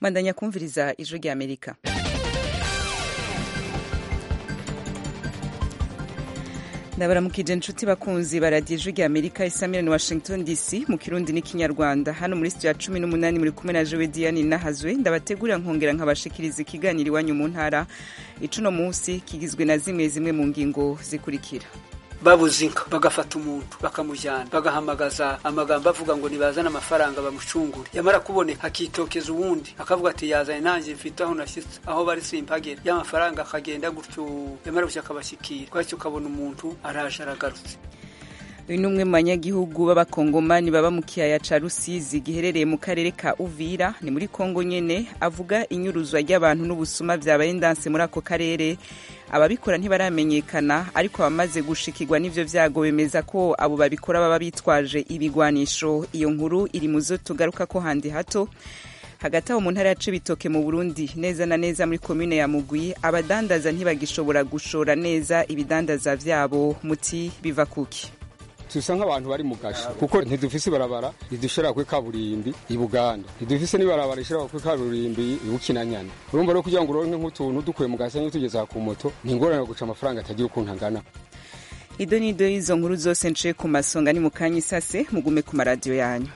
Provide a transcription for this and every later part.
mwandanya kumviriza ijwi rya amerika ndabaramukije inshuti bakunzi baradiye ijwi rya amerika isamirani washington dc mu kirundi n'ikinyarwanda hano muri studio ya cumi n'umunani muri kumwe na jowe diane nahazwe ndabategurira nkongera nkabashikiriza ikiganiro iwanyu mu ntara icuno munsi kigizwe na zimwe zimwe mu ngingo zikurikira babuze inka bagafata umuntu bakamujyana bagahamagaza amagambo avuga ngo nibazane amafaranga bamucungure yamara kuboneka akitokeza uwundi akavuga ati yazanye nanjye mfite aho nashyitse aho bari simpagera y'amafaranga akagenda gutyo yamara gushya akabashyikira twahise ukabona umuntu araje aragarutse uyu ni umwe mu banyagihugu b'abakongomani baba mu kiyaya ca rusizi giherereye mu karere ka uvira ni muri kongo nyene avuga inyuruzwa ry'abantu n'ubusuma vyabaye ndanse muri ako karere ababikora ntibaramenyekana ariko abamaze gushikirwa n'ivyo vyago bemeza ko abo babikora baba bitwaje ibigwanisho iyo nkuru iri mu zo tugaruka ko handi hato hagati aho mu ntara ya cibitoke mu burundi neza na neza muri komine ya mugwi abadandaza ntibagishobora gushora neza ibidandaza vyabo muti biva kuki tusa nk'abantu bari mu gasho kuko ntidufise ibarabara ridushira kuri kaburimbi i Buganda ntidufise n'ibarabara rishira kuri kaburimbi i Bukinanyana urumva rero kugira ngo uronke nk'utuntu dukuye mu gasenyi tugeza ku moto ni ingorane guca amafaranga atagira ukuntu angana ido n'ido y'izo nkuru zose nciye ku masonga ni mu kanya isase mugume ku maradiyo yanyu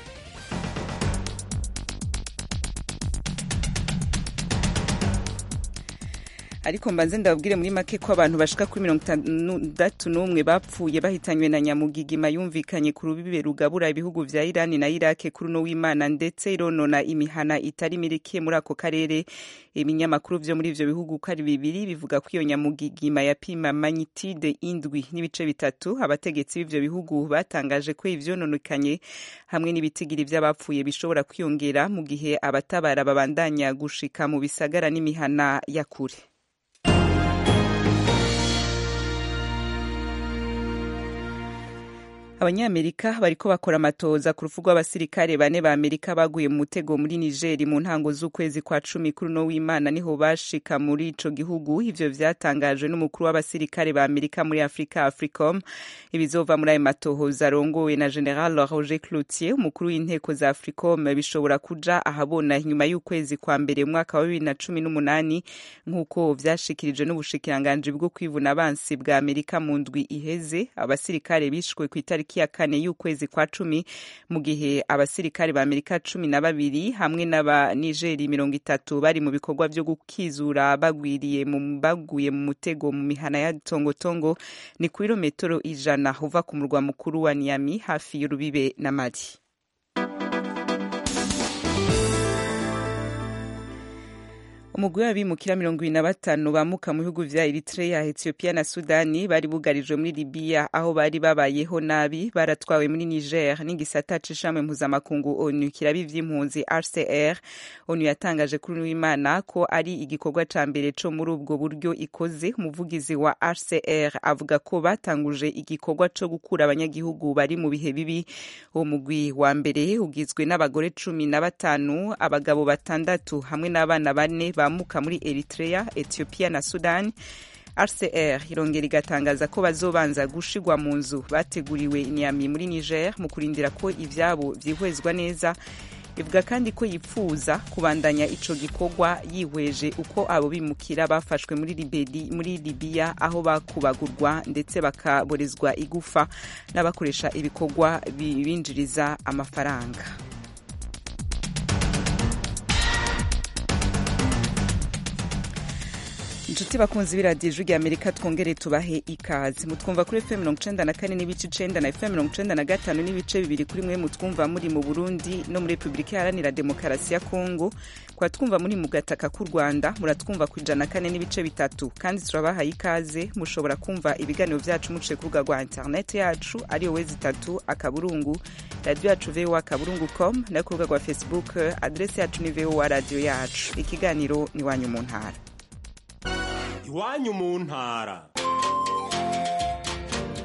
ariko mbanze ndababwire muri make ko abantu bashika kuri mirongo itandatu n'umwe bapfuye bahitanywe na nyamugigima yumvikanye ku rubibe rugabura ibihugu vya irani na irake kuri uno w'imana ndetse ironona imihana itari mirikiye muri ako karere ibinyamakuru vyo muri ivyo bihugu ko ari bibiri bivuga ko iyo nyamugigima yapima magnitude indwi n'ibice bitatu abategetsi b'ivyo bihugu batangaje ko ivyononekanye hamwe n'ibitigiri vy'abapfuye bishobora kwiyongera mu gihe abatabara babandanya gushika mu bisagara n'imihana ya kure abanyamerika bariko bakora amatoza ku rufu rw'abasirikare bane ba amerika baguye mu mutego muri nigeri mu ntango z'ukwezi kwa cumi kuri uno w'imana niho bashika muri ico gihugu ivyo vyatangajwe n'umukuru w'abasirikare ba amerika muri afurika africom ibizova muri ayo matohoza arongowe na general roger cloutier umukuru w'inteko za africom bishobora kuja ahabona inyuma y'ukwezi kwa mbere mwaka wa bibiri na cumi n'umunani nk'uko vyashikirijwe n'ubushikiranganji bwo kwivuna abansi bwa amerika mu ndwi iheze abasirikare bishwe ku itariki ya kane y'ukwezi kwa cumi mu gihe abasirikare ba amerika cumi na babiri hamwe n'aba nigeri mirongo itatu bari mu bikorwa vyo gukizura bagwiriye mu baguye mu mutego mu mihana ya tongotongo ni ku birometero ijana uva ku murwa mukuru wa niami hafi y'urubibe na mali umugwi w'abimukira mirongo ibiri na batanu bamuka mu bihugu vya eritrea ethiopia na sudani bari bugarijwe muri libiya aho bari babayeho nabi baratwawe muri niger n'igisata c'ishami mpuzamakungu onu kiraba ivy'impunzi rcr onu yatangaje kuri w'imana ko ari igikorwa ca mbere co muri ubwo buryo ikoze umuvugizi wa rcr avuga ko batanguje igikorwa co gukura abanyagihugu bari mu bihe bibi uwo mugwi wa mbere ugizwe n'abagore cumi na batanu abagabo batandatu hamwe n'abana bane bamuka muri Eritrea, Ethiopia na Sudan. RCR irongera igatangaza ko bazobanza gushigwa mu nzu bateguriwe Niamey muri Niger mu kurindira ko ivyabo vyihwezwa neza ivuga kandi ko yipfuza kubandanya ico gikorwa yihweje uko abo bimukira bafashwe muri Libedi muri Libya aho bakubagurwa ndetse bakaborezwa igufa n'abakoresha ibikorwa bibinjiriza amafaranga inshuti bakunzi b'iradiyo ijwi rya amerika twongere tubahe ikaze mutwumva kuri fm mirongo icenda na kane n'ibice icenda na fm mirongo icenda na gatanu n'ibice bibiri kuri mwe mutwumva muri mu burundi no muri repubulika iharanira demokarasi ya kongo kwa twumva muri mu gataka k'u rwanda muratwumva ku ijana na kane n'ibice bitatu kandi turabahaye ikaze mushobora kumva ibiganiro vyacu muciye ku rubuga rwa interineti yacu ariyo wezi itatu akaburungu radiyo yacu voa akaburungu com no ku rubuga rwa facebook adresi yacu ni voa radiyo yacu ikiganiro ni wanyu mu ntara iwanyu mu ntara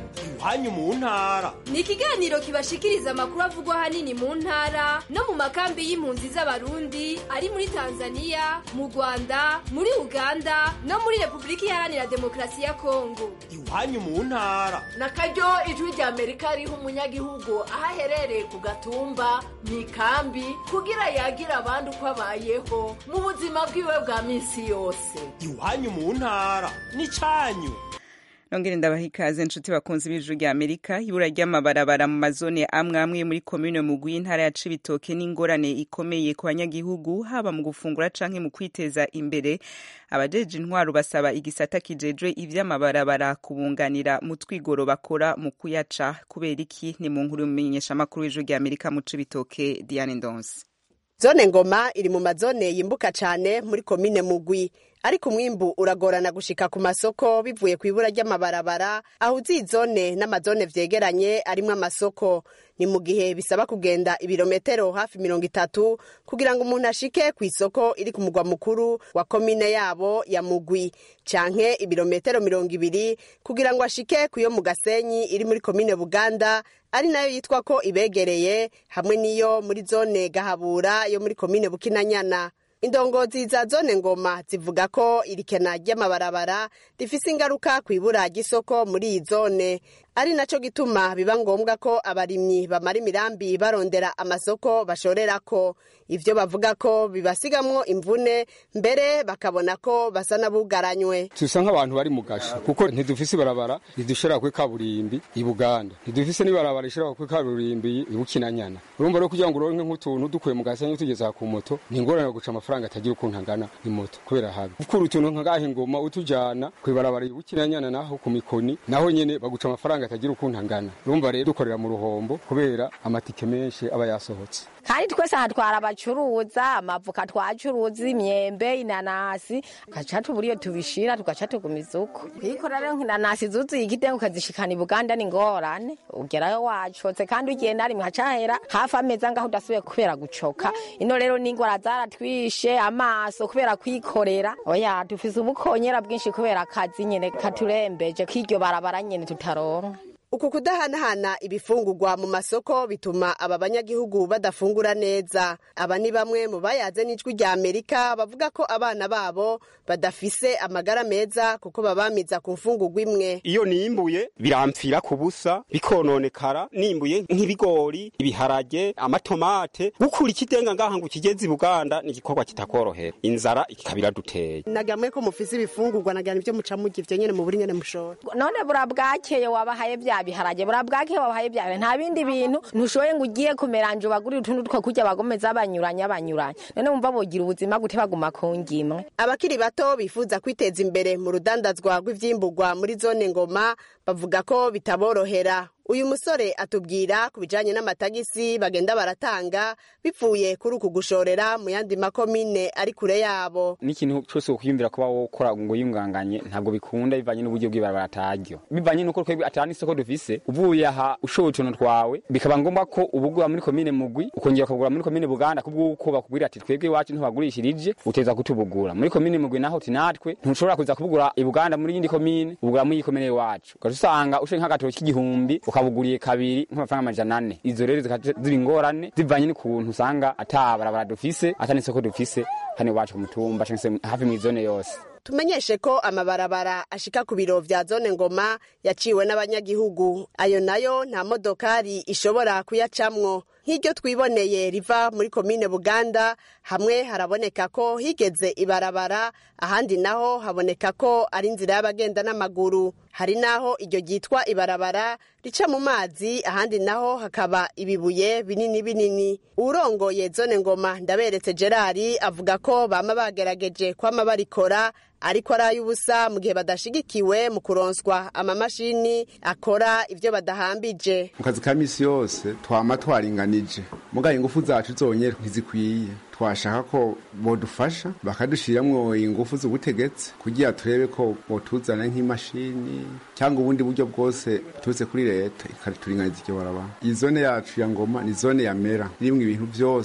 iwanyu mu ntara ni ikiganiro kibashikiriza amakuru avugwa ahanini mu ntara no mu makambi y'impunzi z'abarundi ari muri tanzania mu rwanda muri uganda no muri repubulika iharanira demokarasi ya kongo iwanyu mu ntara na karyo ijwi rya amerika riha umunyagihugu aho aherereye ku gatumba mu ikambi kugira yagira abandi uko abayeho mu buzima bwiwe bwa minsi yose iwanyu mu ntara n'icyanyu nongere ndabaha ikaze inshuti bakunze ibijuru rya amerika ibura ry'amabarabara mu mazone amwe amwe muri komine mugwi y'intara ya cibitoke n'ingorane ikomeye ku banyagihugu haba mu gufungura canke mu kwiteza imbere abajeje intwaro basaba igisata kijejwe ivy'amabarabara kubunganira mu twigoro bakora mu kuyaca kubera iki ni mu nkuru y'umumenyesha amakuru w'ijuru rya amerika mu cibitoke diane ndonse zone ngoma iri mu mazone yimbuka cane muri komine mugwi ariko umwimbu uragorana gushika ku masoko bivuye ku ibura ry'amabarabara aho uzi zone n'amazone vyegeranye arimwo amasoko ni mu gihe bisaba kugenda ibirometero hafi mirongo itatu kugira ngo umuntu ashike ku isoko iri ku mugwa mukuru wa komine yabo ya mugwi canke ibirometero mirongo ibiri kugira ngo ashike ku yo mu gasenyi iri muri komine buganda ari nayo yitwa ko ibegereye hamwe n'iyo muri zone gahabura yo muri komine bukinanyana indongozi za zone ngoma zivuga ko irikena ry'amabarabara rifise ingaruka ku ibura ry'isoko muri iyi zone ari naco gituma biba ngombwa ko abarimyi bamara imirambi barondera amasoko bashorerako ivyo bavuga ko bibasigamwo imvune mbere bakabona ko basa n'abugaranywe tusa nk'abantu bari mu gasho kuko ntidufise ibarabara ridushira kuri kaburimbi i buganda ntidufise n'ibarabara rishira kuri kaburimbi i bukinanyana urumva rero kugira ngo uronke nk'utuntu dukuye mu gasenyi tugeza ku moto ni ingorane guca amafaranga atagira ukuntu angana imoto kubera habi gukura utuntu nk'agaha ingoma utujana kw'ibarabara i bukinanyana naho ku mikoni naho nyene baguca amafaranga atagira ukuntu angana urumva rero dukorera mu ruhombo kubera amatike menshi aba yasohotse kandi twese aha twara abacuruza amavuka twacuruza imyembe inanasi tugaca tubura iyo tubishira tugaca tugumiza uko kwikora rero nk'inanasi zuzuye igitengo ukazishikana i buganda ni ngorane ugerayo wacotse kandi ugenda rimwe hacahera hafi amezi angaho udasubiye kubera gucoka ino rero n'ingwara zaratwishe amaso kubera kwikorera oya dufise ubukonyera bwinshi kubera akazi nyene katurembeje k'iryo barabara nyene tutaronka uku kudahanahana ibifungurwa mu masoko bituma aba banyagihugu badafungura neza aba ni bamwe mu bayaze n'ijwi rya amerika bavuga ko abana babo badafise amagara meza kuko babamiza ku mfungurwa imwe iyo nimbuye birampfira ku busa bikononekara nimbuye nk'ibigori ibiharage amatomate gukura ikidenga ngaha ngo ukigeze i buganda ni igikorwa kitakorohera inzara ikabira duteye nagamwe ko mufise ibifungurwa nagira ivyo muca murya ivyo nyene mu buri nyene mushora none burabwakeye wabahaye vya biharage burabwakeye wabahaye vya biharage nta bindi bintu ntushoboye ngo ugiye kumeranje ubagurire utundi two kurya bagomeza banyuranya banyuranya none wumva bogira ubuzima gute baguma ku ngimwe abakiri bato bifuza kwiteza imbere mu rudandazwa rw'ivyimburwa muri zone ngoma bavuga ko bitaborohera uyu musore atubwira ku bijanye n'amatagisi bagenda baratanga bivuye kuri uku gushorera mu yandi makomine ari kure yabo n'ikintu cyose ukwiyumvira kuba wokora ngo yunganganye ntabwo bikunda bivanye n'uburyo bw'ibarabara ataryo bivanye n'uko twebwe atari n'isoko dufise uvuye aha ushoboye utuntu twawe bikaba ngombwa ko ubugura muri komine mugwi ukongera ukagura muri komine buganda kubw'uko bakubwira ati twebwe iwacu ntibagurishirije uteza kutubugura muri komine mugwi naho uti natwe ntushobora kuza kubugura i buganda muri yindi komine ubugura muri iyi komine iwacu ugaca usanga ushoye nk'agatoki k'igihumbi ukabuguriye kabiri nk'amafaranga amajana ane izo rero zikaca ziba ingorane zivanye n'ukuntu usanga ata barabara dufise ata n'isoko dufise hano iwacu ku mutumba canke se hafi mw'izone yose tumenyeshe ko amabarabara ashika ku biro vya zone ngoma yaciwe n'abanyagihugu ayo nayo nta modokari ishobora kuyacamwo nk'iryo twiboneye riva muri komine buganda hamwe haraboneka ko higeze ibarabara ahandi naho haboneka ko ari inzira y'abagenda n'amaguru hari naho iryo ryitwa ibarabara rica mu mazi ahandi naho hakaba ibibuye binini binini urongoye zone ngoma ndaberetse gerard avuga ko bama bagerageje kwama barikora ariko ari ay'ubusa mu gihe badashigikiwe mu kuronswa amamashini akora ivyo badahambije mu kazi ka misi yose twama twaringanije mugaye ingufu zacu zonyene ntizikwiye twashaka ko bodufasha bakadushiramwo ingufu z'ubutegetsi kugira turebe ko botuzana nk'imashini cyangwa ubundi buryo bwose turutse kuri leta ikaturinganiza iryo barabara iyi zone yacu ya ngoma ni zone ya mera irimwo ibintu vyose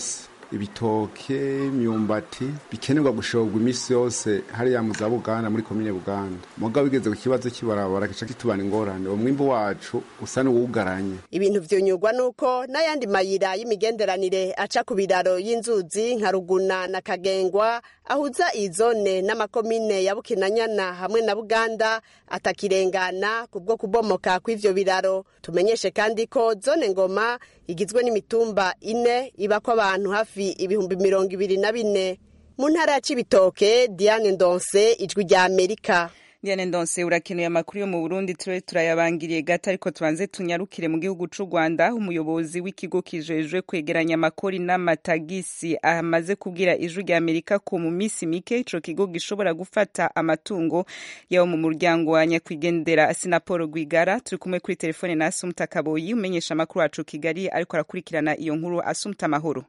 ibitoke imyumbati bikenerwa gushorwa iminsi yose hariya mu za buganda muri komine buganda mugabo bigeze ku kibazo cy'ibarabara gica kitubana ingorane uwo mwimbu wacu usa n'uwugaranye ibintu vyunyurwa nuko n'ayandi mayira y'imigenderanire aca ku biraro y'inzuzi nka ruguna na kagengwa ahuza iyi zone n'amakomine ya bukinanyana hamwe na buganda atakirengana kubwo kubomoka kw'ivyo biraro tumenyeshe kandi ko zone ngoma igizwe n'imitumba ine ibako abantu hafi ibihumbi mirongo ibiri na bine mu ntara ya cibitoke diane ndonse ijwi rya amerika Diane Ndonse urakenuye amakuru yo mu Burundi ture turayabangiriye gato ariko tubanze tunyarukire mu gihugu c'u Rwanda umuyobozi w'ikigo kijejwe kwegeranya amakori n'amatagisi amaze kubwira ijwi rya Amerika ko mu misi mike ico kigo gishobora gufata amatungo yabo mu muryango wa nyakwigendera Asinapolo Rwigara turi kumwe kuri telefone na Asumta Kaboyi umenyesha amakuru wacu Kigali ariko arakurikirana iyo nkuru Asumta Mahoro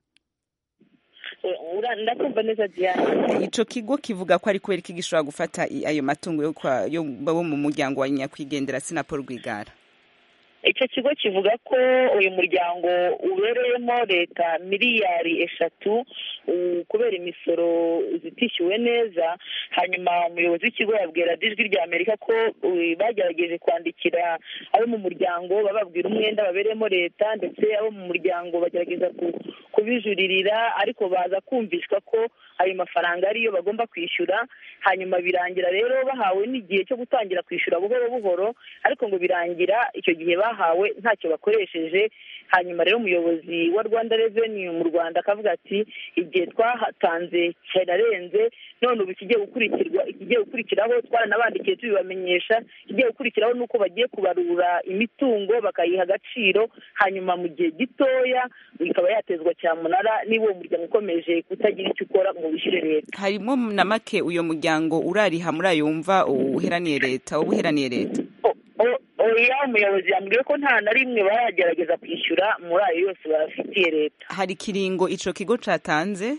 ndakumva neza diane ico kigo kivuga ko ari kubera iki gishobora gufata ayo matungo yo kwa yo bo mu muryango wa nyakwigendera Sinapol Rwigara icyo kigo kivuga ko uyu muryango ubereyemo leta miliyari eshatu kubera imisoro zitishyuwe neza hanyuma umuyobozi w'ikigo yabwira ijwi rya amerika ko bagerageje kwandikira abo mu muryango bababwira umwenda babereyemo leta ndetse abo mu muryango bagerageza kubijuririra ariko baza kumvishwa ko ayo mafaranga ariyo bagomba kwishyura hanyuma birangira rero bahawe n'igihe cyo gutangira kwishyura buhoro buhoro ariko ngo birangira icyo gihe bahawe ntacyo bakoresheje hanyuma rero umuyobozi wa rwanda reveni mu rwanda akavuga ati igihe twahatanze kirarenze none ubu ikigiye gukurikirwa ikigiye gukurikiraho twaranabandikiye tubibamenyesha ikigiye gukurikiraho ni uko bagiye kubarura imitungo bakayiha agaciro hanyuma mu gihe gitoya ikaba yatezwa cyamunara niba uwo muryango ukomeje kutagira icyo ukora ngo wishyure leta harimo na make uyo muryango urariha muri ayo wumva uheraniye leta uba uheraniye leta oya umuyobozi yambwiye ko nta na rimwe baragerageza kwishyura muri ayo yose bafitiye leta hari ikiringo ico kigo catanze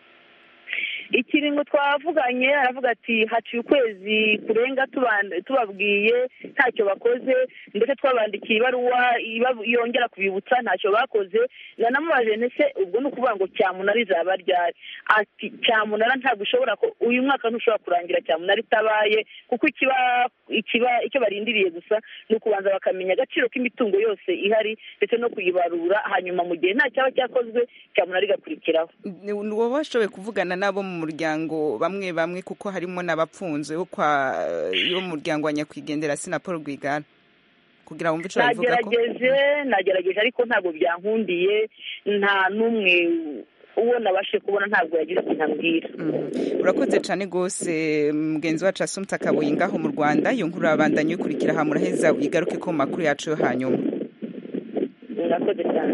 ikiringo twavuganye aravuga ati haciye ukwezi kurenga tubabwiye ntacyo bakoze ndetse twabandikiye ibaruwa yongera kubibutsa ntacyo bakoze nanamubaje ndetse ubwo ni ukuvuga ngo cyamunara izaba ryari ati cyamunara ntabwo ushobora uyu mwaka ntushobora kurangira cyamunara itabaye kuko ikiba ikiba icyo barindiriye gusa ni ukubanza bakamenya agaciro k'imitungo yose ihari ndetse no kuyibarura hanyuma mu gihe nta cyaba cyakozwe cyamunara igakurikiraho wowe washoboye kuvugana nabo mu muryango bamwe bamwe kuko harimo n'abapfunzwe yo kwa yo mu muryango wa nyakwigendera Sinapol Rwigara kugira wumve ico bavuga ko nagerageje nagerageje ariko ntabwo byankundiye nta n'umwe uwo nabashe kubona ntabwo yagize ikintu ambwira urakoze cyane rwose mugenzi wacu asumta kabuye ngaho mu rwanda iyo nkuru urabandanya uyikurikira aha muraheza igaruke ko mu makuru yacu yo hanyuma murakoze cyane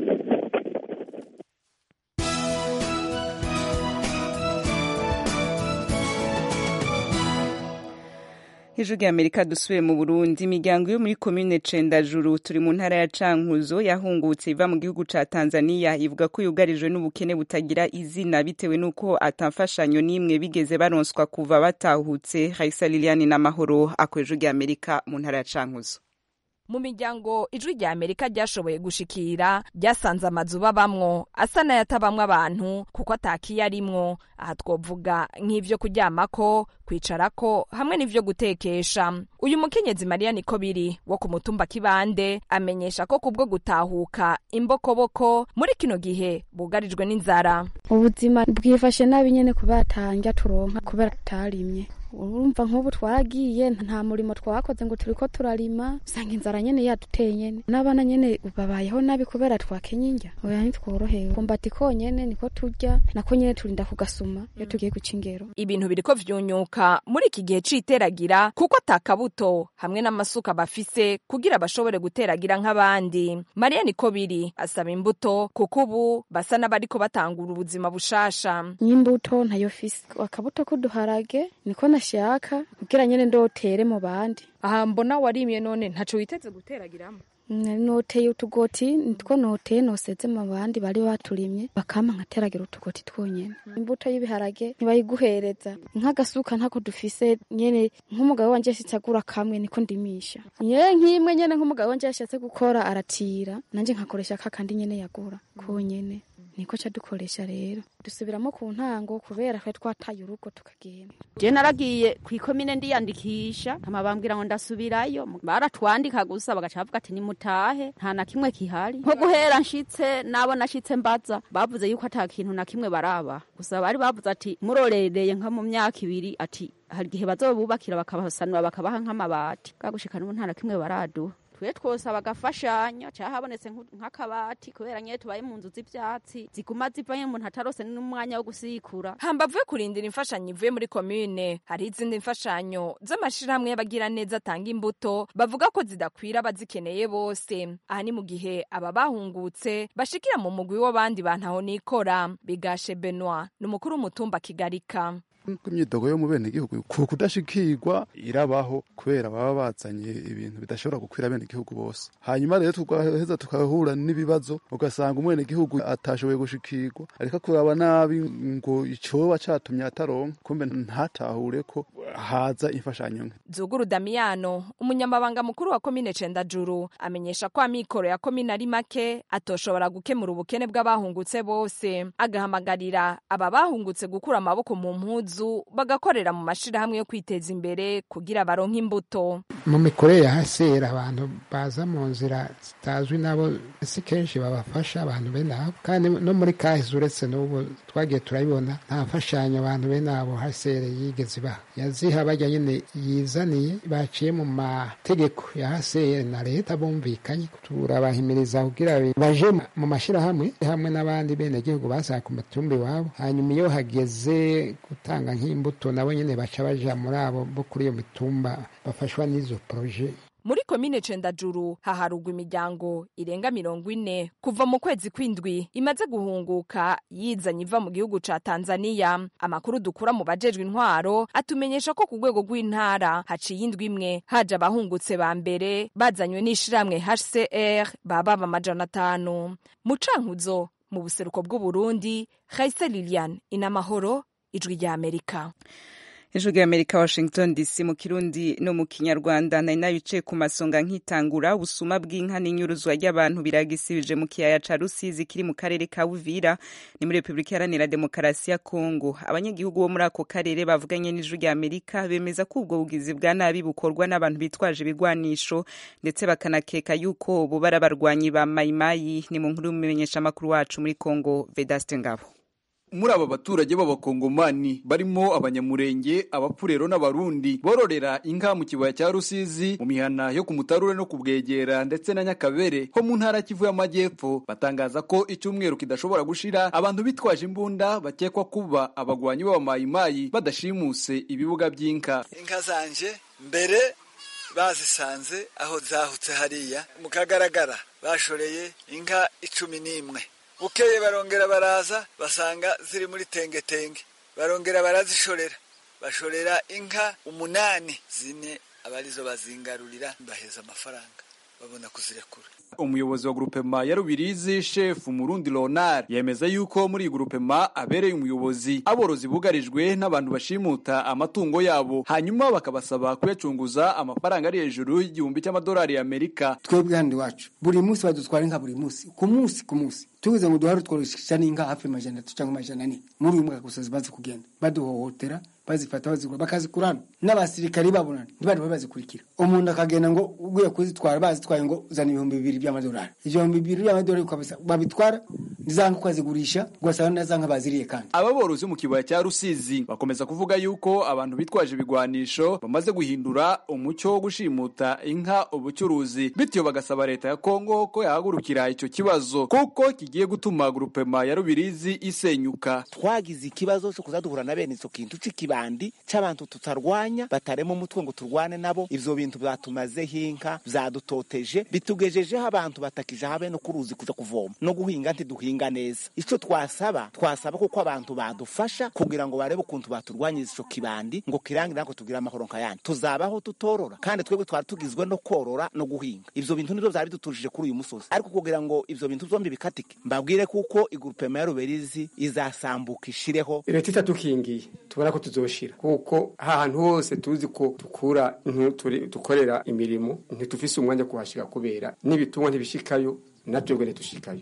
hejuru y'amerika dusubiye mu burundi imiryango yo muri komine cendajuru turi mu ntara ya cankuzo yahungutse iva mu gihugu ca tanzania ivuga ko yugarijwe n'ubukene butagira izina bitewe n'uko atamfashanyo n'imwe bigeze baronswa kuva batahutse raisa liliani n'amahoro ako hejuru y'amerika mu ntara ya cankuzo mu miryango ijwi rya amerika ryashoboye gushikira ryasanze amazu babamwo asa n'ayatabamwo abantu kuko atakiye arimwo aha twovuga nk'ivyo kuryamako kwicarako hamwe n'ivyo gutekesha uyu mukenyezi mariya niko biri wo ku mutumba kibande amenyesha ko kubwo gutahuka imbokoboko muri kino gihe bugarijwe n'inzara ubuzima bwifashe nabi nyene kubera atanja turonka kubera tutarimye urumva nk'ubu twaragiye nta murimo twakoze ngo turiko turarima usanga inzara nyene yaduteye nyene n'abana nyene babayeho nabi kubera twakenye indya oya ntitworohewe kumbati konyene niko turya nako nyene turinda kugasuma iyo tugiye guca ingero ibintu biriko vyunyuka muri iki gihe c'iteragira kuko atakabuto hamwe n'amasuka bafise kugira bashobore guteragira nk'abandi mariya niko biri asaba imbuto kuko ubu basa n'abariko batangura ubuzima bushasha ny'imbuto ntayo fise akabuto k'uduharage niko nashaka kugira nyene ndotere mu bandi aha mbona warimye none ntaco witeze guteragiramo noteye utugoti nitwo noteye noseze mu bandi bari baturimye bakama nkateragira utugoti twonyene imbuto y'ibiharage ntibayiguhereza nk'agasuka ntako dufise nyene nk'umugabo wanje yashitse agura kamwe niko ndimisha ye nk'imwe nyene nk'umugabo wanje yashatse gukora aratira nanje nkakoresha kakandi nyene yagura konyene niko ca dukoresha rero dusubiramo ku ntango kubera twe twataye urugo tukagenda je naragiye kw'ikomine ndiyandikisha hama bambwira ngo ndasubirayo baratwandika gusa bagaca bavuga ati nimutahe nta na kimwe kihari nko guhera nshitse nabo nashitse mbaza bavuze yuko ata kintu na kimwe baraba gusa bari bavuze ati murorereye nka mu myaka ibiri ati hari igihe bazobubakira bakabasanura bakabaha nk'amabati kagushika n'ubu nta na kimwe baraduha twe twosaba agafashanyo cyangwa habonetse nk'akabati kubera nyine tubaye mu nzu z'ibyatsi ziguma zivayo umuntu atarose n'umwanya wo gusikura hambavu yo kurindira imfashanyo ivuye muri komine hari izindi mfashanyo z'amashyirahamwe y'abagiraneza atanga imbuto bavuga ko zidakwira abazikeneye bose aha ni mu gihe aba bahungutse bashikira mu mugwi w'abandi bantu aho nikora bigashe benoi ni umukuru w'umutumba kigarika imyidogo yo mu bene gihugu ku kudashikirwa irabaho kubera baba bazanye ibintu bidashobora gukwira bene gihugu bose hanyuma rero tugaheza tukahura n'ibibazo ugasanga umwene gihugu atashoboye gushikirwa ariko kuraba nabi ngo icoba catumye ataronka kumbe ntatahure ko haza imfashanyo nke zuguru damiyano umunyamabanga mukuru wa komine cendajuru amenyesha ko amikoro ya komine ari make atoshobora gukemura ubukene bw'abahungutse bose agahamagarira aba bahungutse gukura amaboko mu mpuzu bagakorera mu mashirahamwe yo kwiteza imbere kugira baronke imbuto mu mikorere ya hasera abantu baza mu nzira zitazwi nabo si kenshi babafasha abantu bene abo kandi no muri kahise uretse n'ubu twagiye turabibona nta mfashanyo abantu bene abo hasere yigeze ibaha yaziha bajya nyine yizaniye baciye mu mategeko ya hasere na leta bumvikanye turabahimiriza kugira baje mu mashirahamwe hamwe n'abandi bene gihugu basaka ku matumbi iwabo hanyuma iyo hageze gutanga nk'imbuto nabo nyine baca baja muri abo bo kuri iyo mitumba bafashwa n'izo poroje muri komine cendajuru haharugwa imiryango irenga mirongo ine kuva mu kwezi kw'indwi imaze guhunguka yizanye iva mu gihugu ca tanzaniya amakuru dukura mu bajejwe intwaro atumenyesha ko ku rwego rw'intara haciye indwi imwe haje abahungutse ba mbere bazanywe n'ishirahamwe hcr baba amajana atanu mu cankuzo mu buseruko bw'uburundi haise lilian inamahoro ijwi rya amerika ijwi rya amerika washington dc mu kirundi no mu kinyarwanda nari nabicaye ku masonga nkitangura ubusuma bw'inka n'inyuruzwa ry'abantu biragisibije mu kiyaya ca rusizi kiri mu karere ka buvira ni muri repubulika iharanira demokarasi ya kongo abanyagihugu bo muri ako karere bavuganye n'ijwi rya amerika bemeza ko ubwo bugizi bwa nabi bukorwa n'abantu bitwaje ibigwanisho ndetse bakanakeka yuko bo bari abarwanyi ba mayimayi ni mu nkuru y'umumenyeshamakuru wacu muri kongo vedaste ngabo muri aba baturage b'abakongomani barimo abanyamurenge abapfurero n'abarundi bororera inka mu kibaya cya rusizi mu mihana yo ku mutarure no ku bwegera ndetse na nyakabere ho mu ntara kivu y'amajyepfo batangaza ko icyumweru kidashobora gushira abantu bitwaje imbunda bakekwa kuba abagwanyi b'abamayimayi badashimuse ibibuga by'inka inka zanje mbere bazisanze aho zahutse hariya mu kagaragara bashoreye inka icumi n'imwe bukeye barongera baraza basanga ziri muri tengetenge barongera barazishorera bashorera inka umunani zine abarizo bazingarurira baheza amafaranga babona kuzirekura umuyobozi wa grupema ya rubirizi shefu murundi leonard yemeza yuko muri iyi grupema abereye umuyobozi aborozi bugarijwe n'abantu bashimuta amatungo yabo hanyuma bakabasaba kuyacunguza amafaranga ari hejuru y'igihumbi cy'amadolari y'amerika twebwe hano iwacu buri munsi badutwara inka buri munsi ku munsi ku munsi tugize ngo duhare tworoshya n'inka hafi amajana atatu cyangwa amajana ane muri uyu mwaka gusa zimaze kugenda baduhohotera bazifata bazigura bakazikurana n'abasirikari babona ntibari bazikurikira umuntu akagenda ngo ugiye kuzitwara bazitwaye ngo zana ibihumbi bibiri by'amadolari ibihumbi bibiri by'amadolari babitwara za nka ukazigurisha ugasanga na za nka baziriye kandi aba borozi mu kibaya cya rusizi bakomeza kuvuga yuko abantu bitwaje ibigwanisho bamaze guhindura umucyo wo gushimuta inka ubucuruzi bityo bagasaba leta ya kongo ko yahagurukira icyo kibazo kuko kigiye gutuma grupema ya rubirizi isenyuka twagize ikibazo cyo kuza duhura na bene icyo kintu c'ikibandi c'abantu tutarwanya batarema umutwe ngo turwane nabo ivyo bintu byatumazeho inka byadutoteje bitugejejeho abantu batakije habe no kuruzi kuja kuvoma no guhinga ntiduhinga neza ico twasaba twasaba kuko abantu badufasha kugira ngo barebe ukuntu baturwanyiriza ico kibandi ngo kirangire nako tugire amahoro nkayandi tuzabaho tutorora kandi twebwe twari tugizwe no korora no guhinga ivyo bintu nivyo vyari bidutujije kuri uyu musozi ariko kugira ngo ivyo bintu vyombi bikatike mbabwire kuko igurupema ya ruberizi izasambuka ishireho leta itatukingiye tubona ko tuzoshira kuko ahantu hose tuzi ko dukura dukorera imirimo ntitufise umwanya kuhashika kubera n'ibitungwa ntibishikayo natwebwe ntitushikayo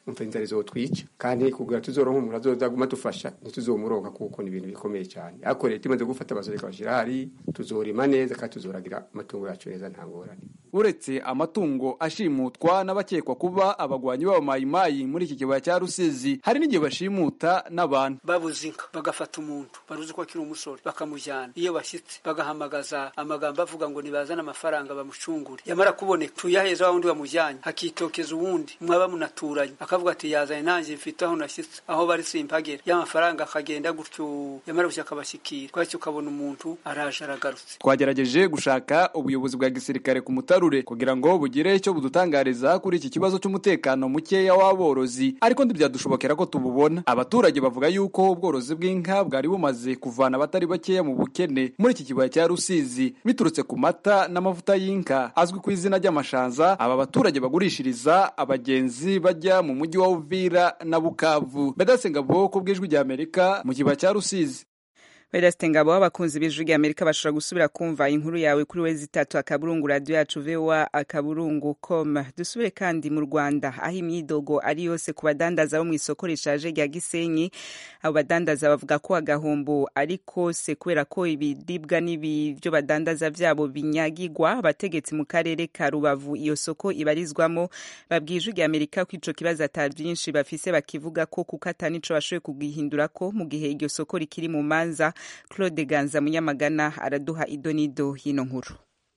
umva inzara izotwica kandi kugira tuzoronka umuntu azozaguma dufasha ntituzomuronka kuko ni ibintu bikomeye cyane ariko leta imaze gufata abasore ikabashyira hari tuzorima neza kandi tuzoragira amatungo yacu neza nta ngorane uretse amatungo ashimutwa n'abakekwa kuba abagwanyi b'abamayimayi muri iki kibaya cya rusizi hari n'igihe bashimuta n'abantu babuze inka bagafata umuntu baruzi ko akiri umusore bakamujyana iyo bashyitse bagahamagaza amagambo avuga ngo nibazane amafaranga bamucungure yamara kuboneka tuyaheza wa wundi bamujyanye hakitokeza uwundi mwaba munaturanye akavuga ati yazanye nanjye mfite aho nashyitse aho bari simpagera y'amafaranga akagenda gutyo yamara gushya akabashyikira twahise ukabona umuntu araje aragarutse twagerageje gushaka ubuyobozi bwa gisirikare ku mutarure kugira ngo bugire icyo budutangariza kuri iki kibazo cy'umutekano mukeya w'aborozi ariko ntibyadushobokera ko tububona abaturage bavuga yuko ubworozi bw'inka bwari bumaze kuvana abatari bakeya mu bukene muri iki kibaya cya rusizi biturutse ku mata n'amavuta y'inka azwi ku izina ry'amashanza aba baturage bagurishiriza abagenzi bajya mu mujyi wa uvira na bukavu bedasengabo ku bw'ijwi rya amerika mu kibaya cya rusizi Vedaste Ngabo abakunzi b'ijwi rya Amerika bashobora gusubira kumva inkuru yawe kuri wezi itatu akaburungu radio yacu VOA akaburungu com dusubire kandi mu Rwanda aho imyidogo ari yose ku badandaza bo mu isoko rishaje rya Gisenyi abo badandaza bavuga ko agahombo ari kose kubera ko ibiribwa n'ibyo badandaza vyabo binyagirwa abategetsi mu karere ka Rubavu iyo soko ibarizwamo babwiye ijwi rya Amerika ko ico kibazo ata byinshi bafise bakivuga ko kuko atanico bashoboye kugihindura ko mu gihe iryo soko rikiri mu manza claude ganza munyamagana araduha idonido y'ino nkuru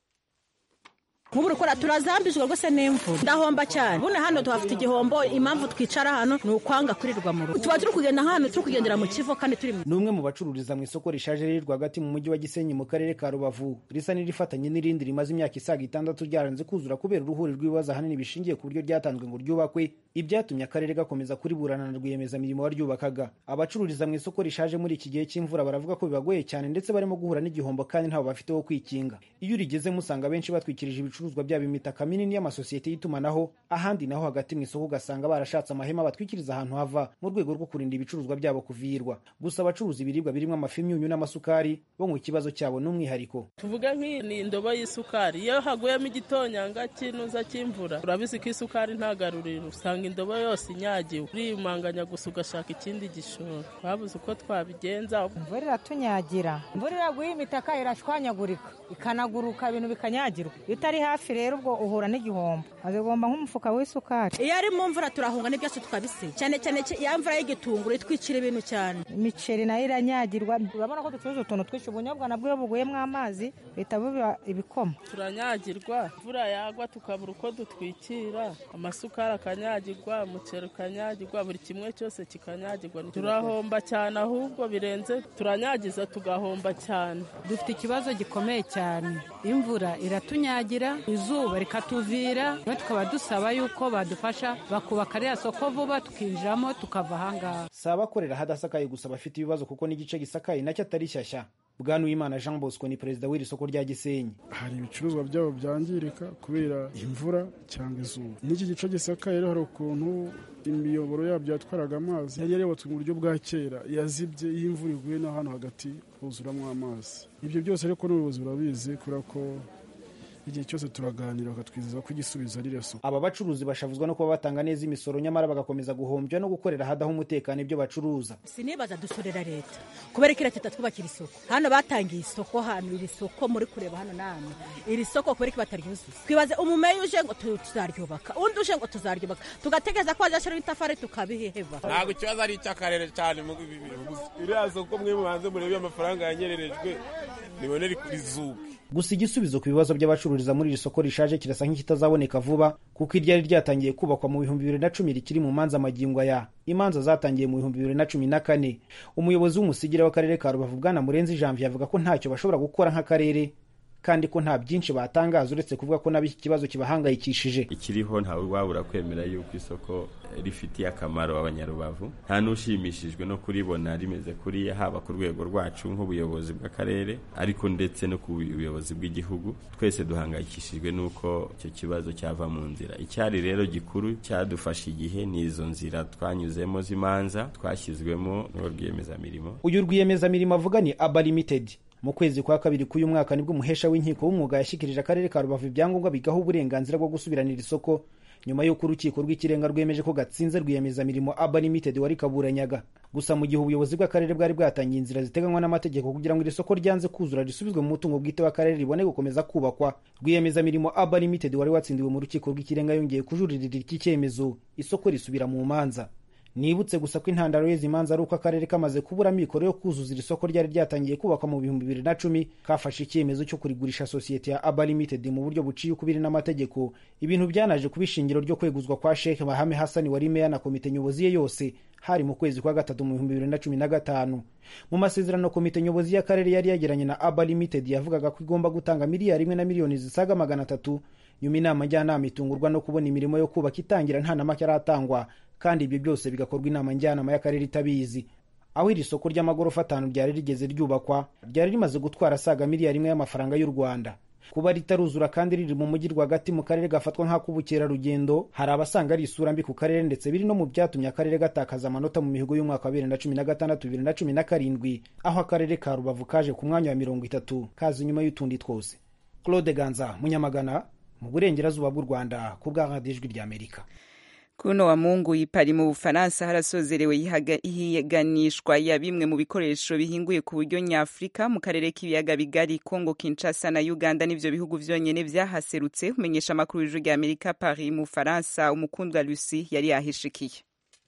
nk'ubu rukora turazambijwe rwose n'imvura ndahomba cyane buno hano tuhafite igihombo impamvu twicara hano ni ukwanga kurirwa mu rugo tuba turi kugenda hano turi kugendera mu kivo kandi turi ni umwe mu bacururiza mu isoko rishaje riri rwagati mu mujyi wa gisenyi mu karere ka rubavu risa n'irifatanye n'irindi rimaze imyaka isaga itandatu ryaranze kuzura kubera uruhuri rw'ibibazo ahanini bishingiye ku buryo ryatanzwe ngo ryubakwe ibyatumye akarere gakomeza kuriburana na rwiyemezamirimo waryubakaga abacururiza mu isoko rishaje muri iki gihe cy'imvura baravuga ko bibagoye cyane ndetse barimo guhura n'igihombo kandi ntaho bafite wo kwikinga iyo urigezemo usanga benshi batwikirije ibicuruzwa byabo imitaka minini y'amasosiyete y'itumanaho ahandi naho hagati mu isoko ugasanga barashatse amahema batwikiriza ahantu hava mu rwego rwo kurinda ibicuruzwa byabo kuvirwa gusa abacuruza ibiribwa birimo amafi imyunyu n'amasukari bo ngo ikibazo cyabo n'umwihariko tuvuge nk'iyi ni indobo y'isukari iyo haguyemo igitonyanga cy'inuza cy'imvura urabizi ko isukari ntagaruriro usanga indobo yose inyagiwe urimanganya gusa ugashaka ikindi gishoro babuze uko twabigenza imvura iratunyagira imvura iraguye imitaka irashwanyagurika ikanaguruka ibintu bikanyagirwa iyo utari hafi rero ubwo uhura n'igihombo azigomba nk'umufuka w'isukari iyo ari mu mvura turahunga n'ibyacu tukabisiga cyane cyane ya mvura y'igitunguru itwikira ibintu cyane imiceri nayo iranyagirwa urabona ko ducuruza utuntu twinshi ubunyobwa nabwo iyo buguyemo amazi bihita biba ibikoma turanyagirwa imvura yagwa tukabura uko dutwikira amasukari akanyagirwa umuceri ukanyagirwa buri kimwe cyose kikanyagirwa turahomba cyane ahubwo birenze turanyagiza tugahomba cyane dufite ikibazo gikomeye cyane imvura iratunyagira izuba rikatuvira tukaba dusaba yuko badufasha bakubaka ririya soko vuba tukinjiramo tukava ahangaha si abakorera ahadasakaye gusa bafite ibibazo kuko n'igice gisakaye nacyo atari shyashya bwanuwimana jean bosco ni perezida w'iri soko rya gisenyi hari ibicuruzwa byabo byangirika kubera imvura cyangwa izuba n'iki gice gisakaye rero hari ukuntu imiyoboro yabyo yatwaraga amazi yari yarubatswe mu buryo bwa kera yazibye iyo imvura iguye no hano hagati huzuramo amazi ibyo byose ariko n'ubuyobozi burabizi kubera ko igihe cyose turaganira bakatwizeza ko igisubizo ari reso aba bacuruzi bashavuzwa no kuba batanga neza imisoro nyamara bagakomeza guhombya no gukorera ahadaho umutekano ibyo bacuruza sinibaza dusorera leta kubera ko leta itatwubakira isoko hano batangiye isoko hano iri soko muri kureba hano namwe iri soko kubera ko bataryuzuza twibaze umumeyi uje ngo tuzaryubaka undi uje ngo tuzaryubaka tugategereza ko bazashyiraho itafari tukabiheheva ntabwo ikibazo ari icy'akarere cyane iriya soko mwe mubanze murebe amafaranga yanyererejwe nibonere kuri zuba gusa igisubizo ku bibazo by'abacururiza muri iri soko rishaje kirasa nk'ikitazaboneka vuba kuko iryari ryatangiye kubakwa mu bihumbi bibiri na cumi rikiri mu manza magingo aya imanza zatangiye mu bihumbi bibiri na cumi na kane umuyobozi w'umusigire w'akarere ka rubavu bwana murenzi janvier avuga ko ntacyo bashobora gukora nk'akarere kandi ko nta byinshi batangaza uretse kuvuga ko nabo iki kibazo kibahangayikishije ikiriho ntawe wabura kwemera yuko isoko rifitiye akamaro abanyarubavu nta n'ushimishijwe no kuribona rimeze kuriya haba ku rwego rwacu nk'ubuyobozi bw'akarere ariko ndetse no ku buyobozi bw'igihugu twese duhangayikishijwe n'uko icyo kibazo cyava mu nzira icyari rero gikuru cyadufashe igihe ni izo nzira twanyuzemo z'imanza twashyizwemo n'uwo rwiyemezamirimo uyu rwiyemezamirimo avuga ni aba limited mu kwezi kwa kabiri k'uyu mwaka nibwo umuhesha w'inkiko w'umwuga yashyikirije akarere ka rubavu ibyangombwa bigaho uburenganzira bwo gusubiranira isoko nyuma y'uko urukiko rw'ikirenga rwemeje ko gatsinze rwiyemezamirimo aba limited wari kaburanyaga gusa mu gihe ubuyobozi bw'akarere bwari bwatangiye inzira ziteganywa n'amategeko kugira ngo iri soko ryanze kuzura risubizwe mu mutungo bwite w'akarere ribone gukomeza kubakwa rwiyemezamirimo aba limited wari watsindiwe mu rukiko rw'ikirenga yongeye kujuririra iki cyemezo isoko risubira mu manza nibutse gusa ko intandaro y'izi manza ari uko akarere kamaze kubura amikoro yo kuzuza iri soko ryari ryatangiye kubakwa mu bihumbi bibiri na cumi kafashe icyemezo cyo kurigurisha sosiyete ya aba limited mu buryo buciye ukubiri n'amategeko ibintu byanaje kuba ishingiro ryo kweguzwa kwa sheikh bahame hasani wari meya na komite nyobozi ye yose hari mu kwezi kwa gatatu mu bihumbi bibiri na cumi na gatanu mu masezerano komite nyobozi y'akarere yari yagiranye na aba limited yavugaga ko igomba gutanga miliyari imwe na miliyoni zisaga magana atatu nyuma inama njyanama itungurwa no kubona imirimo yo kubaka itangira nta na make aratangwa kandi ibyo byose bigakorwa inama njyanama y'akarere itabizi aho iri soko ry'amagorofa atanu ryari rigeze ryubakwa ryari rimaze gutwara asaga miliyari imwe y'amafaranga y'u rwanda kuba ritaruzura kandi riri mu mujyi rwagati mu karere gafatwa nk'ak'ubukerarugendo hari abasanga ari isura mbi ku karere ndetse biri no mu byatumye akarere gatakaza amanota mu mihigo y'umwaka wa bibiri na cumi na gatandatu bibiri na cumi na karindwi aho akarere ka rubavu kaje ku mwanya wa mirongo itatu kaza inyuma y'utundi twose claude ganza munyamagana mu burengerazuba bw'u rwanda ku bwa radiyo ijwi ry'amerika kuno wa mungu ipari mu bufaransa harasozerewe ihiganishwa ya bimwe mu bikoresho bihinguye ku buryo nyafurika mu karere k'ibiyaga bigari congo kinshasa na uganda n'ivyo bihugu vyonyene vyahaserutse umenyesha amakuru y'ijwi rya amerika paris mu bufaransa umukundwa lucy yari yahishikiye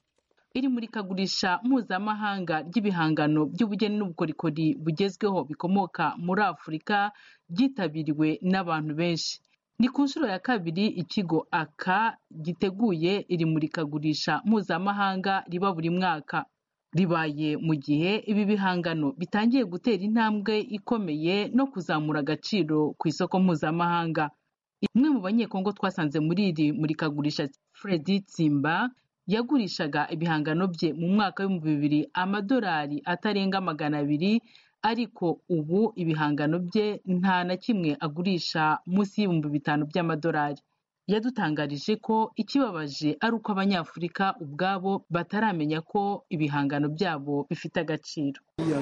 iri murikagurisha mpuzamahanga ry'ibihangano by'ubugeni n'ubukorikori bugezweho bikomoka muri afurika ryitabiriwe n'abantu benshi ni ku nshuro ya kabiri ikigo aka giteguye iri murikagurisha mpuzamahanga riba buri mwaka ribaye mu gihe ibi bihangano bitangiye gutera intambwe ikomeye no kuzamura agaciro ku isoko mpuzamahanga umwe mu banyekongo twasanze muri iri murikagurisha fredi tsimba yagurishaga ibihangano bye mu mwaka w'ibihumbi bibiri amadolari atarenga magana abiri ariko ubu ibihangano bye nta na kimwe agurisha munsi y'ibihumbi bitanu by'amadolari yadutangarije ko ikibabaje ari uko abanyafurika ubwabo bataramenya ko ibihangano byabo bifite agaciro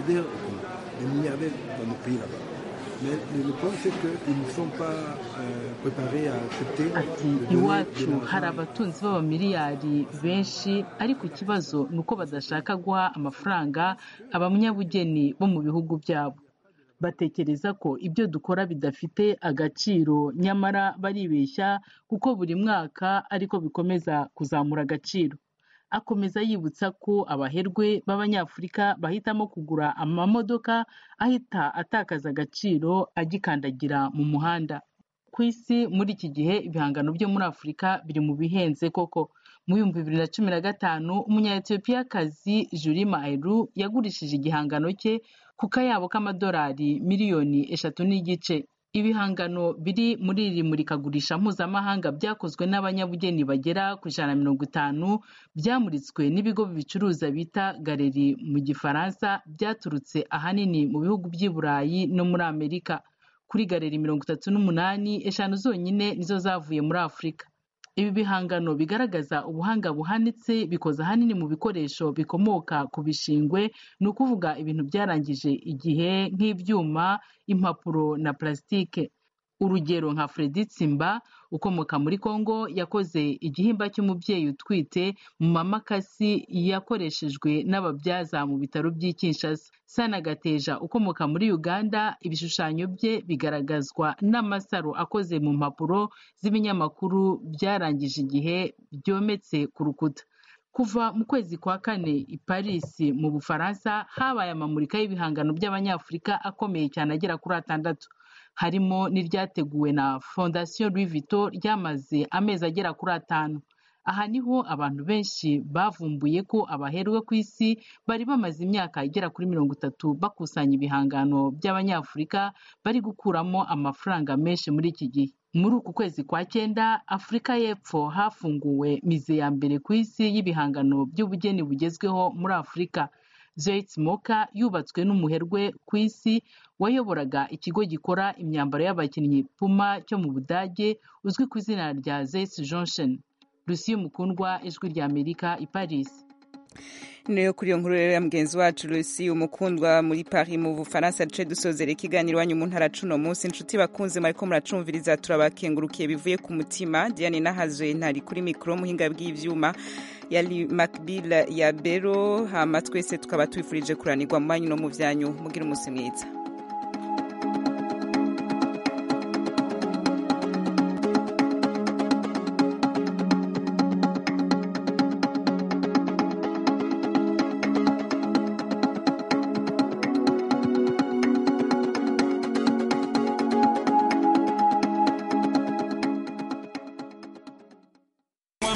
ati iwacu hari abatunzi b'abamiliyari benshi ariko ikibazo ni uko badashaka guha amafaranga abanyabugeni bo mu bihugu byabo batekereza ko ibyo dukora bidafite agaciro nyamara baribeshya kuko buri mwaka ariko bikomeza kuzamura agaciro akomeza yibutsa ko abaherwe b'abanyafurika bahitamo kugura amamodoka ahita atakaza agaciro agikandagira mu muhanda ku isi muri iki gihe ibihangano byo muri afurika biri mu bihenze koko mu bihumbi bibiri na cumi na gatanu umunya-etiyopiyakazi juri maeru yagurishije igihangano cye ku kayabo k'amadolari miliyoni eshatu n'igice ibihangano biri muri iri murikagurisha mpuzamahanga byakozwe n'abanyabugeni bagera ku ijana na mirongo itanu byamuritswe n'ibigo bibicuruza bita galeri mu gifaransa byaturutse ahanini mu bihugu by'i burayi no muri amerika kuri galeri mirongo itatu n'umunani eshanu zonyine nizo zavuye muri afurika ibi bihangano bigaragaza ubuhanga buhanitse bikoze ahanini mu bikoresho bikomoka ku bishingwe ni ukuvuga ibintu byarangije igihe nk'ibyuma impapuro na plasitike urugero nka fredi tsimba ukomoka muri congo yakoze igihimba cy'umubyeyi utwite mu mamakasi yakoreshejwe n'ababyaza mu bitaro by'i kinshasa sana gateja ukomoka muri uganda ibishushanyo bye bigaragazwa n'amasaro akoze mu mpapuro z'ibinyamakuru byarangije igihe byometse ku rukuta kuva mu kwezi kwa kane i paris mu bufaransa habaye amamurika y'ibihangano by'abanyafurika akomeye cyane agera kuri atandatu harimo n'iryateguwe na fondasiyo louis vuitton ryamaze amezi agera kuri atanu aha niho abantu benshi bavumbuye ko abaherwe ku isi bari bamaze imyaka igera kuri mirongo itatu bakusanya ibihangano by'abanyafurika bari gukuramo amafaranga menshi muri iki gihe muri uku kwezi kwa cyenda afurika y'epfo hafunguwe mize ya mbere ku isi y'ibihangano by'ubugeni bugezweho muri afurika Zoeit Moka yubatswe n'umuherwe ku isi wayoboraga ikigo gikora imyambaro y'abakinnyi Puma cyo mu Budage uzwi ku izina rya Zeiss Johnson Lucie Mukundwa ijwi rya Amerika i Paris niyo kuri iyo nkuru rero ya mugenzi wacu Lucy umukundwa muri Paris mu Bufaransa duce dusozera ikiganiro wanyu mu ntara cuno munsi inshuti bakunze mariko muracumviriza turabakengurukiye bivuye ku mutima Diane Nahaje ntari kuri mikro muhinga bw'ivyuma yali Macbill ya Bero hama twese tukaba twifurije kuranirwa mu banyu no mu vyanyu mugira umunsi mwiza